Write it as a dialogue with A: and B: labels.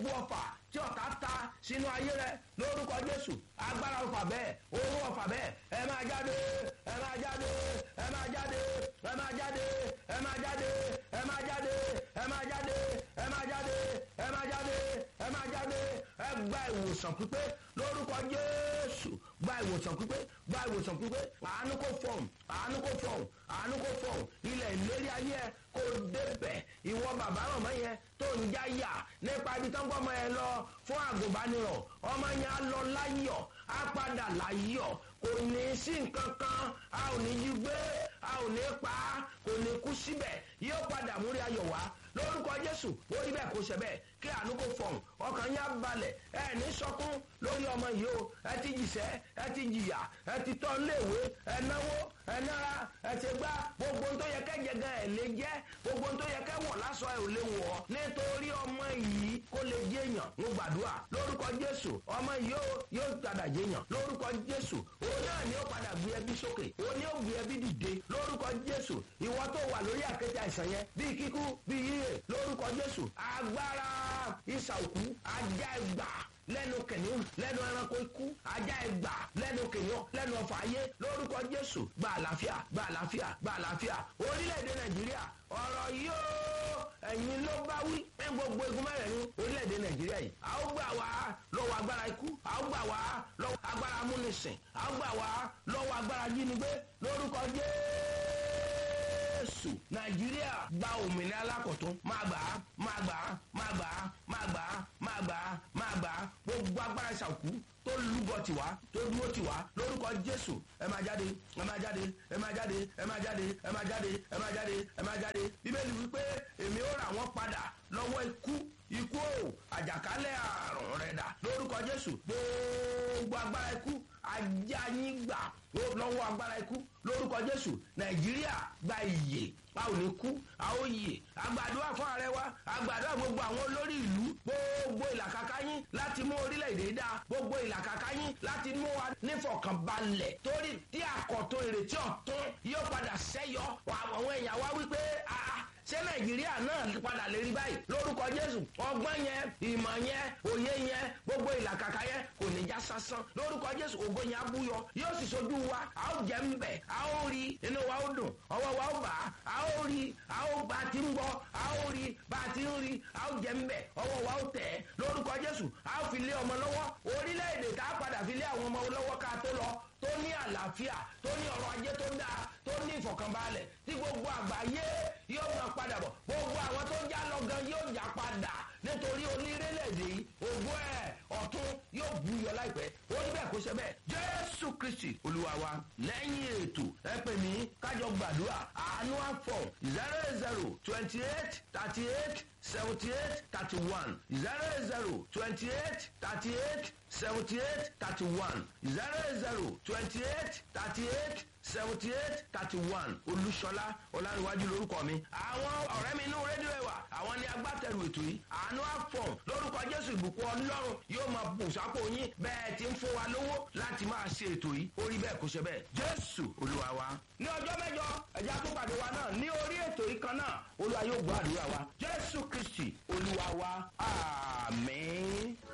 A: gbogbo ọfà tí ọ̀tá ta sínú ayé rẹ lórúkọ jésù agbára ọfà bẹ́ẹ̀ owó ọfà bẹ́ẹ̀ ẹ máa jáde ẹ máa jáde ẹ máa jáde ẹ máa jáde ẹ máa jáde ẹ máa jáde ẹ máa jáde ẹ máa jáde ẹ máa jáde ẹ máa jáde ẹ gba ìwòsàn pípé lórúkọ jésù gba ìwòsàn pípé gba ìwòsàn pípé àánú kò fọ̀hún àánú kò fọ̀hún àánú kò fọ̀hún ilẹ̀ ìlérí ayé ẹ kò débẹ̀ ìwọ bàbá màmá yẹn tó ń já yà nípa ibi tó ń gbọ́ ọmọ yẹn lọ fún àgùnbánirọ̀ ọmọ yẹn á lọ láyọ̀ á padà láyọ̀ kò ní sí nǹkan kan a ò ní yí gbé a ò ní pa á kò ní kú síbẹ̀ yóò padà múrí ayọ̀ wá lórúkọ jésù ó rí bẹ́ẹ̀ kó ṣe bẹ́ẹ̀ kí àánú kò fọ̀hún ọkàn yín á balẹ̀ ẹ ní sọkún lórí ọmọ yìí o ẹ ti jìṣẹ́ ẹ ti jìyà ẹ ti tọ́ léèwé ẹ náwó ẹ nára ẹ ti gbá gbogbo tó yẹ kẹ́ jẹ gan ẹ lè jẹ́ gbogbo tó yẹ kẹ́ wọ̀ lásọ ẹ ò lè wọ̀ nítorí ọmọ yìí kó lè jẹ́yàn mo gbàdúrà lórúkọ jésù ọmọ yìí yóò yóò padà jẹ́yàn lórúkọ jésù òun náà ni ó padà gbé ẹbí sókè òun ni ó gbé ẹbí dìde lórúkọ jésù ìwọ tó wà lórí àkéte àìsàn yẹn bíi kíkú bíi yíyẹ lórúkọ jésù agbára ìsà òkú ajá ẹgbà lẹ́nu kìnìún lẹ́nu ẹranko ikú ajá ẹgbà lẹ́nu kìnìún lẹ́nu ọ̀fà ayé lórúkọ jésù gba àlàáfíà gba àlàáfíà gba àlàáfíà orílẹ̀-èdè nàìjíríà ọ̀rọ̀ yóò ẹ̀yin ló bá wí ní gbogbo egun mẹ́rẹ̀ẹ̀rin orílẹ̀-èdè nàìjíríà yìí a ó gbà wá lọ́wọ́ agbára ikú a ó gbà wá lọ́wọ́ agbára amúnisìn a ó gbà wá lọ́wọ́ agbára jínigbé lórúkọ jésù nàìjíríà gba òmìnira alákọ̀tún máa gbà á máa gbà á máa gbà á máa gbà á máa gbà á máa gbà á gbogbo agbára ìṣàkú tó lúgọ tiwa tó dúró tiwa lórúkọ jésù ẹ máa jáde ẹ máa jáde ẹ máa jáde ẹ máa jáde ẹ máa jáde ẹ máa jáde ẹ máa jáde bíbélì wípé èmi ó rà wọ́n padà lọ́wọ́ ikú ikú o àjàkálẹ̀ àrùn rẹ̀ dà lórúkọ jésù gbogbo agbára ikú ajá yín gbà lọ́wọ́ agbára ikú lórúkọ jésù nàìjíríà gba ìyè a ò ní kú a ó yè àgbàdua fún ààrẹ wa àgbàdua gbogbo àwọn olórí ìlú gbogbo ìlàkàkà yín láti mú orílẹ̀-èdè dá gbogbo ìlàkàkà yín láti mú wa nífọ̀kànbalẹ̀ torí tí àkọ́tún ìrètí ọ̀tún yóò padà sẹ́yọ àwọn èèyàn wá wípé ṣé nàìjíríà náà padà lè rí báyìí lórúkọ jésù ọgbọ́n yẹn ìmọ̀ yẹn òye yẹn gbogbo ìlàkàkà yẹn kò ní já sásán lórúkọ jésù ògo yẹn abúyọ yóò sì sojú wa a ó jẹ ń bẹ̀ a ó rí inú wa ó dùn ọwọ́ wa ó bà á a ó rí a ó bá a ti ń gbọ́ a ó rí bá a ti ń rí a ó jẹ ń bẹ̀ ọwọ́ wa ó tẹ̀ ẹ́ lórúkọ jésù a ó fi lé ọmọ lọ́wọ́ orílẹ̀-èdè tá a padà fi lé àwọn ọmọ lọ́wọ́ ká tó lọ tó ní àlàáfíà tó ní ọrọ̀ ajé tó dáa tó ní ìfọ̀kànbalẹ̀ tí gbogbo àgbáyé yóò máa padà bọ̀ gbogbo àwọn tó já lọ gan yóò já padà nítorí onírélẹ̀dè yìí ògùn ẹ̀ ọ̀tún yóò buyọ láìpẹ́ ó ní bẹ́ẹ̀ kó ṣe bẹ́ẹ̀ jésù kristi olúwa wa lẹ́yìn ètò ẹ pè mí kájọ gbàdúrà àánú àfọ̀ zero zero twenty eight thirty eight seventy eight thirty one zero zero twenty eight thirty eight seventy eight thirty one zero zero twenty eight thirty eight seventy eight thirty one olúṣọlá ọlárìnwájú lórúkọ mi. àwọn ọ̀rẹ́ mi inú rédíò ẹ̀wà àwọn ni agbátẹrù ètò yìí àánú àfọ̀n lórúkọ jésù ìbùkún ọlọ́run yóò máa bù sápò yín bẹ́ẹ̀ ti ń fún wa lówó láti máa ṣe ètò yìí ó rí bẹ́ẹ̀ kó ṣe bẹ́ẹ̀ jésù olúwa wa. ní ọjọ́ mẹ́jọ ẹ̀já tó pàdé wa náà ní orí ètò yìí kan náà olúwa yóò gbọ́ àdúrà wa jésù kristi olúwa wa àmín.